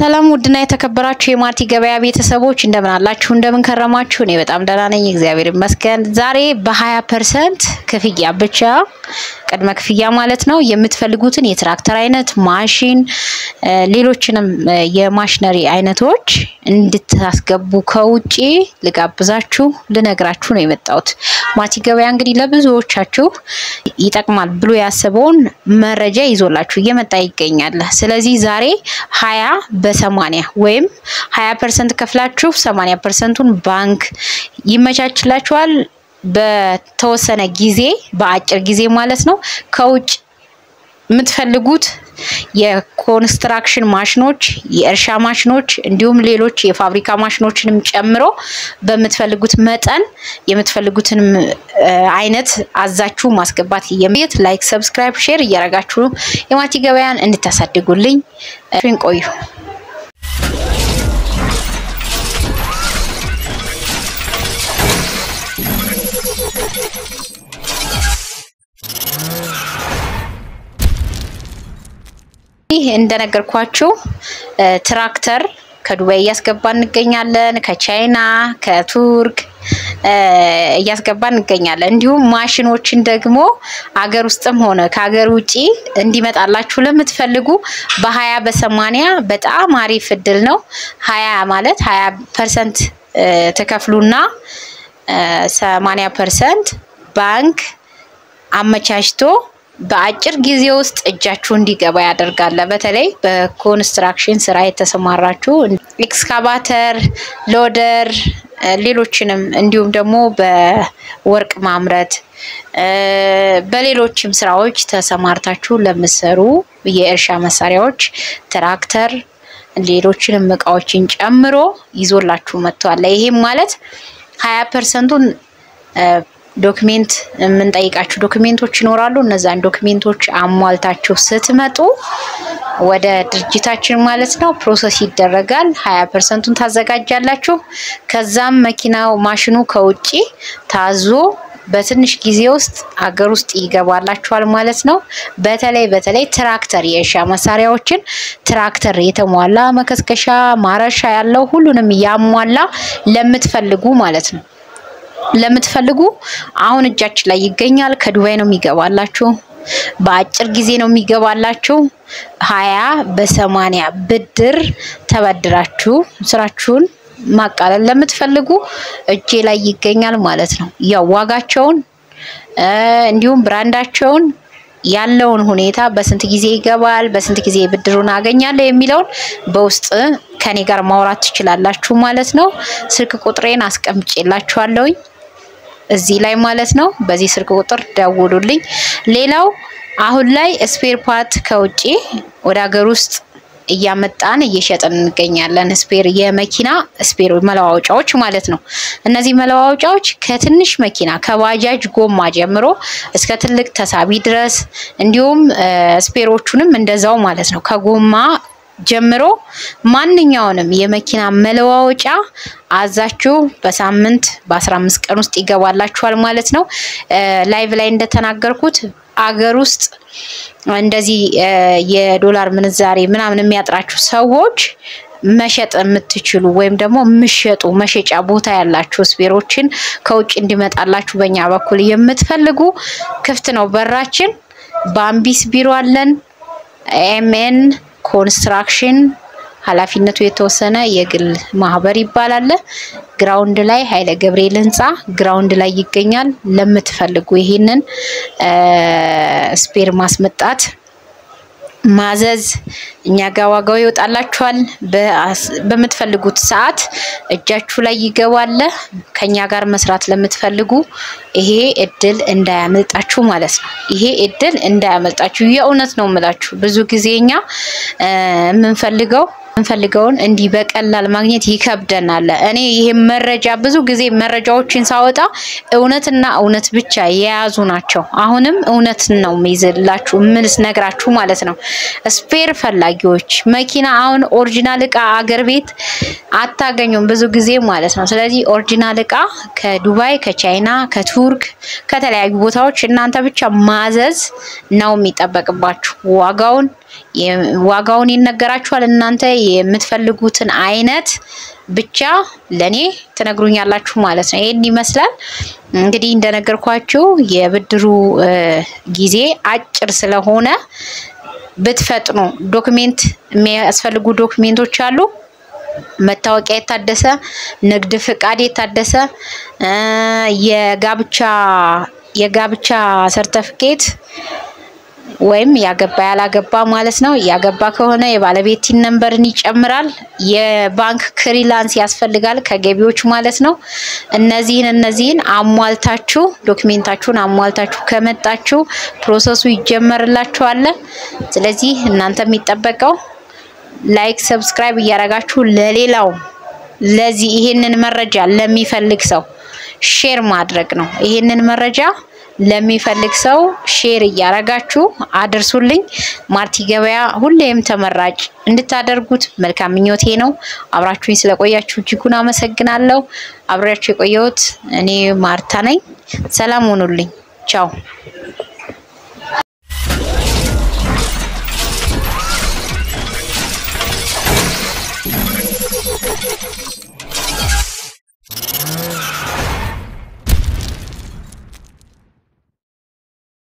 ሰላም ውድና የተከበራችሁ የማርቲ ገበያ ቤተሰቦች እንደምን አላችሁ? እንደምን ከረማችሁ? እኔ በጣም ደህና ነኝ፣ እግዚአብሔር ይመስገን። ዛሬ በ20 ፐርሰንት ክፍያ ብቻ ቅድመ ክፍያ ማለት ነው የምትፈልጉትን የትራክተር አይነት፣ ማሽን፣ ሌሎችንም የማሽነሪ አይነቶች እንድታስገቡ ከውጪ ልጋብዛችሁ ልነግራችሁ ነው የመጣሁት። ማርቲ ገበያ እንግዲህ ለብዙዎቻችሁ ይጠቅማል ብሎ ያሰበውን መረጃ ይዞላችሁ እየመጣ ይገኛል። ስለዚህ ዛሬ ሀያ በሰማኒያ ወይም ሀያ ፐርሰንት ከፍላችሁ ሰማኒያ ፐርሰንቱን ባንክ ይመቻችላችኋል። በተወሰነ ጊዜ በአጭር ጊዜ ማለት ነው ከውጭ የምትፈልጉት የኮንስትራክሽን ማሽኖች፣ የእርሻ ማሽኖች እንዲሁም ሌሎች የፋብሪካ ማሽኖችንም ጨምሮ በምትፈልጉት መጠን የምትፈልጉትን አይነት አዛችሁ ማስገባት የሚት ላይክ፣ ሰብስክራይብ፣ ሼር እያደረጋችሁ የማርቲ ገበያን እንድታሳድጉልኝ ቆዩ። ይህ እንደነገርኳችሁ ትራክተር ከዱባይ እያስገባ እንገኛለን። ከቻይና ከቱርክ እያስገባ እንገኛለን። እንዲሁም ማሽኖችን ደግሞ አገር ውስጥም ሆነ ከሀገር ውጪ እንዲመጣላችሁ ለምትፈልጉ በሀያ በሰማኒያ በጣም አሪፍ እድል ነው። ሀያ ማለት ሀያ ፐርሰንት ተከፍሉና ሰማኒያ ፐርሰንት ባንክ አመቻችቶ በአጭር ጊዜ ውስጥ እጃችሁ እንዲገባ ያደርጋል። በተለይ በኮንስትራክሽን ስራ የተሰማራችሁ ኤክስካቫተር፣ ሎደር፣ ሌሎችንም እንዲሁም ደግሞ በወርቅ ማምረት በሌሎችም ስራዎች ተሰማርታችሁ ለምትሰሩ የእርሻ መሳሪያዎች ትራክተር፣ ሌሎችንም እቃዎችን ጨምሮ ይዞላችሁ መጥቷል። ይሄም ማለት ሀያ ፐርሰንቱን ዶክሜንት የምንጠይቃችሁ ዶክሜንቶች ይኖራሉ። እነዛን ዶክሜንቶች አሟልታችሁ ስትመጡ ወደ ድርጅታችን ማለት ነው ፕሮሰስ ይደረጋል። ሀያ ፐርሰንቱን ታዘጋጃላችሁ። ከዛም መኪናው ማሽኑ ከውጭ ታዞ በትንሽ ጊዜ ውስጥ አገር ውስጥ ይገባላችኋል ማለት ነው። በተለይ በተለይ ትራክተር የእርሻ መሳሪያዎችን ትራክተር የተሟላ መከስከሻ፣ ማረሻ ያለው ሁሉንም ያሟላ ለምትፈልጉ ማለት ነው ለምትፈልጉ አሁን እጃችን ላይ ይገኛል። ከዱባይ ነው የሚገባላችሁ። በአጭር ጊዜ ነው የሚገባላችሁ። ሀያ በሰማኒያ ብድር ተበድራችሁ ስራችሁን ማቃለል ለምትፈልጉ እጄ ላይ ይገኛል ማለት ነው። ያው ዋጋቸውን እንዲሁም ብራንዳቸውን ያለውን ሁኔታ በስንት ጊዜ ይገባል፣ በስንት ጊዜ ብድሩን አገኛለሁ የሚለውን በውስጥ ከኔ ጋር ማውራት ትችላላችሁ ማለት ነው። ስልክ ቁጥሬን አስቀምጬላችኋለሁኝ እዚህ ላይ ማለት ነው። በዚህ ስልክ ቁጥር ደውሉልኝ። ሌላው አሁን ላይ ስፔር ፓርት ከውጪ ወደ ሀገር ውስጥ እያመጣን እየሸጥን እንገኛለን። ስፔር የመኪና ስፔር መለዋወጫዎች ማለት ነው። እነዚህ መለዋወጫዎች ከትንሽ መኪና ከባጃጅ ጎማ ጀምሮ እስከ ትልቅ ተሳቢ ድረስ እንዲሁም ስፔሮቹንም እንደዛው ማለት ነው ከጎማ ጀምሮ ማንኛውንም የመኪና መለዋወጫ አዛችሁ በሳምንት በአስራ አምስት ቀን ውስጥ ይገባላችኋል ማለት ነው። ላይቭ ላይ እንደተናገርኩት አገር ውስጥ እንደዚህ የዶላር ምንዛሬ ምናምን የሚያጥራችሁ ሰዎች መሸጥ የምትችሉ ወይም ደግሞ የምሸጡ መሸጫ ቦታ ያላችሁ ስፔሮችን ከውጭ እንዲመጣላችሁ በእኛ በኩል የምትፈልጉ ክፍት ነው በራችን። በአምቢስ ቢሮ አለን። ኤምኤን ኮንስትራክሽን ኃላፊነቱ የተወሰነ የግል ማህበር ይባላል። ግራውንድ ላይ ኃይለ ገብርኤል ህንፃ ግራውንድ ላይ ይገኛል። ለምትፈልጉ ይሄንን ስፔር ማስመጣት ማዘዝ እኛ ጋር ዋጋው ይወጣላችኋል። በምትፈልጉት ሰዓት እጃችሁ ላይ ይገባል። ከኛ ጋር መስራት ለምትፈልጉ ይሄ እድል እንዳያመልጣችሁ ማለት ነው። ይሄ እድል እንዳያመልጣችሁ የእውነት ነው የምላችሁ። ብዙ ጊዜ እኛ የምንፈልገው የምንፈልገውን እንዲህ በቀላል ማግኘት ይከብደናል። እኔ ይሄ መረጃ ብዙ ጊዜ መረጃዎችን ሳወጣ እውነትና እውነት ብቻ የያዙ ናቸው። አሁንም እውነት ነው የሚይዝላችሁ ምልስ ነግራችሁ ማለት ነው። ስፔር ፈላጊዎች መኪና አሁን ኦሪጂናል እቃ አገር ቤት አታገኙም ብዙ ጊዜ ማለት ነው። ስለዚህ ኦሪጂናል እቃ ከዱባይ፣ ከቻይና፣ ከቱርክ ከተለያዩ ቦታዎች እናንተ ብቻ ማዘዝ ነው የሚጠበቅባችሁ ዋጋውን ዋጋውን ይነገራችኋል። እናንተ የምትፈልጉትን አይነት ብቻ ለኔ ትነግሩኛላችሁ ማለት ነው። ይሄን ይመስላል እንግዲህ እንደነገርኳችሁ የብድሩ ጊዜ አጭር ስለሆነ ብትፈጥኑ ዶክሜንት የሚያስፈልጉ ዶክሜንቶች አሉ። መታወቂያ የታደሰ ንግድ ፍቃድ የታደሰ የጋብቻ የጋብቻ ሰርተፍኬት ወይም ያገባ ያላገባ ማለት ነው። ያገባ ከሆነ የባለቤት ነንበርን ይጨምራል። የባንክ ክሊራንስ ያስፈልጋል ከገቢዎች ማለት ነው። እነዚህን እነዚህን አሟልታችሁ ዶክሜንታችሁን አሟልታችሁ ከመጣችሁ ፕሮሰሱ ይጀመርላችኋል። ስለዚህ እናንተ የሚጠበቀው ላይክ፣ ሰብስክራይብ እያደረጋችሁ ለሌላው ለዚህ ይሄንን መረጃ ለሚፈልግ ሰው ሼር ማድረግ ነው። ይሄንን መረጃ ለሚፈልግ ሰው ሼር እያረጋችሁ አድርሱልኝ። ማርቲ ገበያ ሁሌም ተመራጭ እንድታደርጉት መልካም ምኞቴ ነው። አብራችሁኝ ስለቆያችሁ እጅጉን አመሰግናለሁ። አብሬያችሁ የቆየሁት እኔ ማርታ ነኝ። ሰላም ሁኑልኝ። ቻው